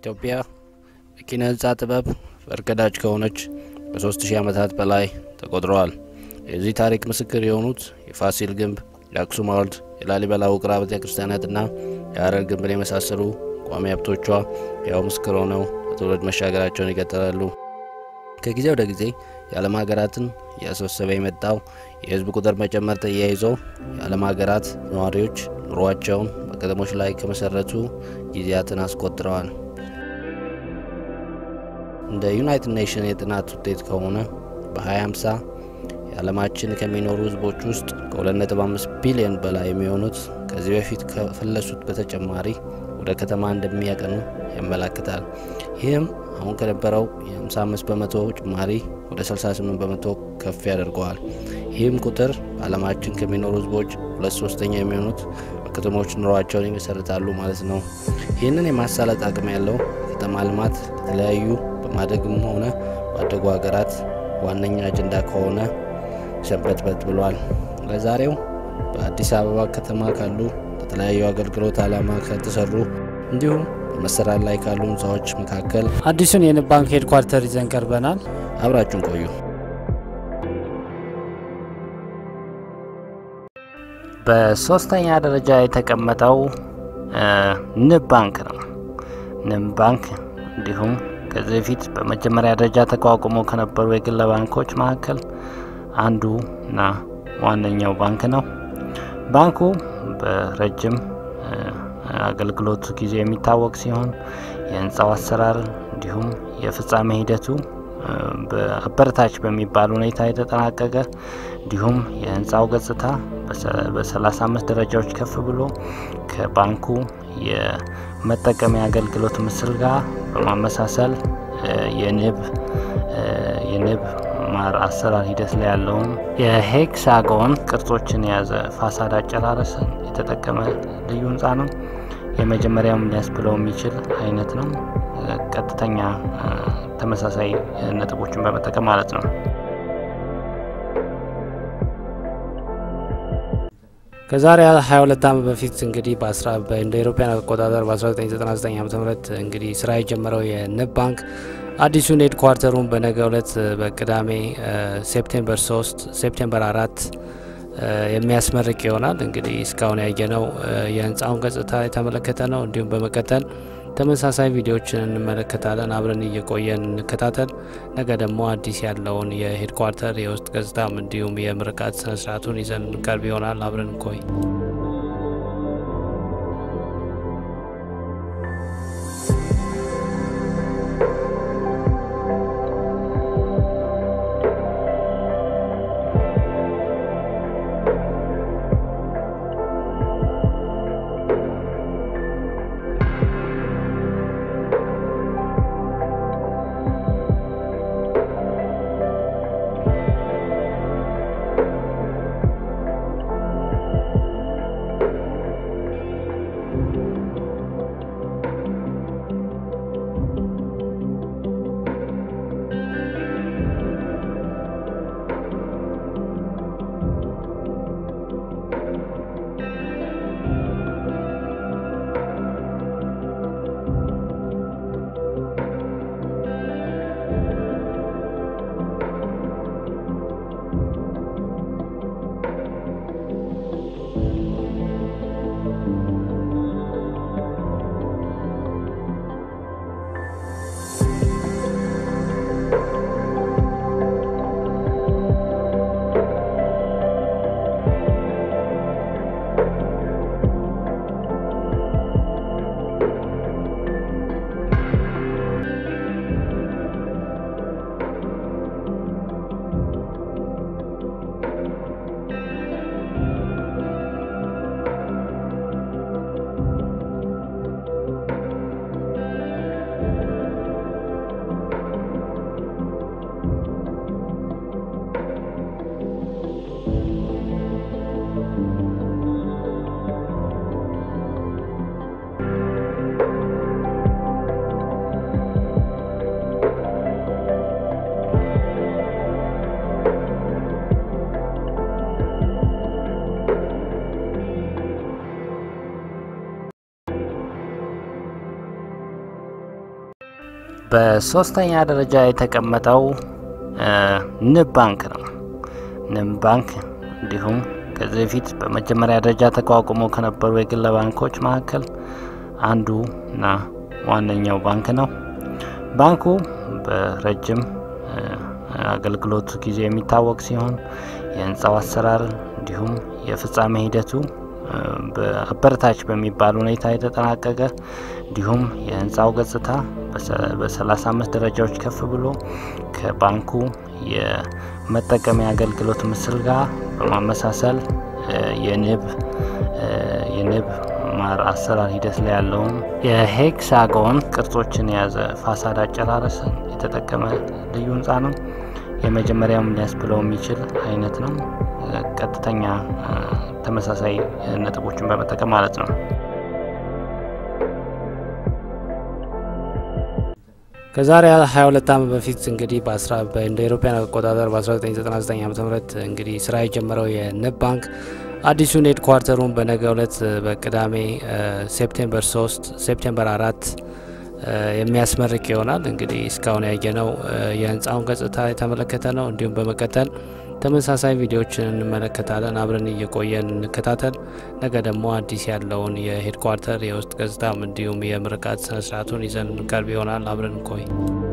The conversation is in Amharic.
ኢትዮጵያ በኪነ ህንጻ ጥበብ ፈርቀዳጅ ከሆነች ከሶስት ሺህ ዓመታት በላይ ተቆጥረዋል። የዚህ ታሪክ ምስክር የሆኑት የፋሲል ግንብ፣ የአክሱም ሐውልት፣ የላሊበላ ውቅር አብያተ ክርስቲያናትና የሀረር ግንብን የመሳሰሉ ቋሚ ሀብቶቿ ያው ምስክር ሆነው በትውልድ መሻገራቸውን ይቀጥላሉ። ከጊዜ ወደ ጊዜ የዓለም ሀገራትን እያስወሰበ የመጣው የህዝብ ቁጥር መጨመር ተያይዞ የዓለም ሀገራት ነዋሪዎች ኑሯቸውን በከተሞች ላይ ከመሰረቱ ጊዜያትን አስቆጥረዋል። እንደ ዩናይትድ ኔሽን የጥናት ውጤት ከሆነ በ2050 የዓለማችን ከሚኖሩ ህዝቦች ውስጥ ከ2.5 ቢሊዮን በላይ የሚሆኑት ከዚህ በፊት ከፈለሱት በተጨማሪ ወደ ከተማ እንደሚያቀኑ ያመላክታል። ይህም አሁን ከነበረው የ55 በመቶ ጭማሪ ወደ 68 በመቶ ከፍ ያደርገዋል። ይህም ቁጥር በዓለማችን ከሚኖሩ ህዝቦች ሁለት ሶስተኛ የሚሆኑት በከተሞች ኑሯቸውን ይመሰርታሉ ማለት ነው። ይህንን የማሳለጥ አቅም ያለው ከተማ ልማት ለተለያዩ በማደግም ሆነ ባደጉ ሀገራት ዋነኛ አጀንዳ ከሆነ ሰንበትበት ብሏል። ለዛሬው በአዲስ አበባ ከተማ ካሉ ለተለያዩ አገልግሎት ዓላማ ከተሰሩ እንዲሁም በመሰራት ላይ ካሉ ህንፃዎች መካከል አዲሱን የንብ ባንክ ሄድኳርተር ይዘን ቀርበናል። አብራችሁን ቆዩ። በሶስተኛ ደረጃ የተቀመጠው ንብ ባንክ ነው። ንብ ባንክ እንዲሁም ከዚህ በፊት በመጀመሪያ ደረጃ ተቋቁሞ ከነበሩ የግል ባንኮች መካከል አንዱ እና ዋነኛው ባንክ ነው። ባንኩ በረጅም አገልግሎቱ ጊዜ የሚታወቅ ሲሆን የህንፃው አሰራር እንዲሁም የፍጻሜ ሂደቱ በአበረታች በሚባል ሁኔታ የተጠናቀቀ እንዲሁም የህንፃው ገጽታ በ35 ደረጃዎች ከፍ ብሎ ከባንኩ የመጠቀሚያ አገልግሎት ምስል ጋር በማመሳሰል የንብ የንብ ማር አሰራር ሂደት ላይ ያለውን የሄክሳጎን ቅርጾችን የያዘ ፋሳድ አጨራረስን የተጠቀመ ልዩ ህንፃ ነው። የመጀመሪያውም ሊያስብለው የሚችል አይነት ነው። ቀጥተኛ ተመሳሳይ ነጥቦችን በመጠቀም ማለት ነው። ከዛሬ 22 ዓመት በፊት እንግዲህ እንደ ኢሮፓያን አቆጣጠር በ1999 ዓ ም እንግዲህ ስራ የጀመረው የንብ ባንክ አዲሱን ሄድኳርተሩን በነገ ዕለት በቅዳሜ ሴፕቴምበር 3 ሴፕቴምበር አራት የሚያስመርቅ ይሆናል። እንግዲህ እስካሁን ያየነው የህንፃውን ገጽታ የተመለከተ ነው። እንዲሁም በመቀጠል ተመሳሳይ ቪዲዮዎችን እንመለከታለን። አብረን እየቆየን እንከታተል። ነገ ደግሞ አዲስ ያለውን የሄድኳርተር የውስጥ ገጽታም እንዲሁም የምርቃት ስነስርዓቱን ይዘን እንቀርብ ይሆናል። አብረን እንቆይ። በሶስተኛ ደረጃ የተቀመጠው ንብ ባንክ ነው። ንብ ባንክ እንዲሁም ከዚህ በፊት በመጀመሪያ ደረጃ ተቋቁሞ ከነበሩ የግል ባንኮች መካከል አንዱ እና ዋነኛው ባንክ ነው። ባንኩ በረጅም አገልግሎት ጊዜ የሚታወቅ ሲሆን የህንፃው አሰራር እንዲሁም የፍጻሜ ሂደቱ በአበረታች በሚባል ሁኔታ የተጠናቀቀ እንዲሁም የህንፃው ገጽታ በሰላሳ አምስት ደረጃዎች ከፍ ብሎ ከባንኩ የመጠቀሚያ አገልግሎት ምስል ጋር በማመሳሰል የንብ የንብ ማር አሰራር ሂደት ላይ ያለውን የሄክሳጎን ቅርጾችን የያዘ ፋሳድ አጨራረስን የተጠቀመ ልዩ ህንፃ ነው። የመጀመሪያውም ሊያስብለው የሚችል አይነት ነው። ቀጥተኛ ተመሳሳይ ነጥቦችን በመጠቀም ማለት ነው። ከዛሬ 22 ዓመት በፊት እንግዲህ እንደ ኤሮፓያን አቆጣጠር በ1999 ዓ ም እንግዲህ ስራ የጀመረው የንብ ባንክ አዲሱን ሄድኳርተሩን በነገ ዕለት በቅዳሜ ሴፕቴምበር 3 ሴፕቴምበር አራት የሚያስመርቅ ይሆናል። እንግዲህ እስካሁን ያየነው የህንፃውን ገጽታ የተመለከተ ነው። እንዲሁም በመቀጠል ተመሳሳይ ቪዲዮዎችን እንመለከታለን። አብረን እየቆየን እንከታተል። ነገ ደግሞ አዲስ ያለውን የሄድኳርተር የውስጥ ገጽታም እንዲሁም የምርቃት ስነስርዓቱን ይዘን እንቀርብ ይሆናል። አብረን እንቆይ።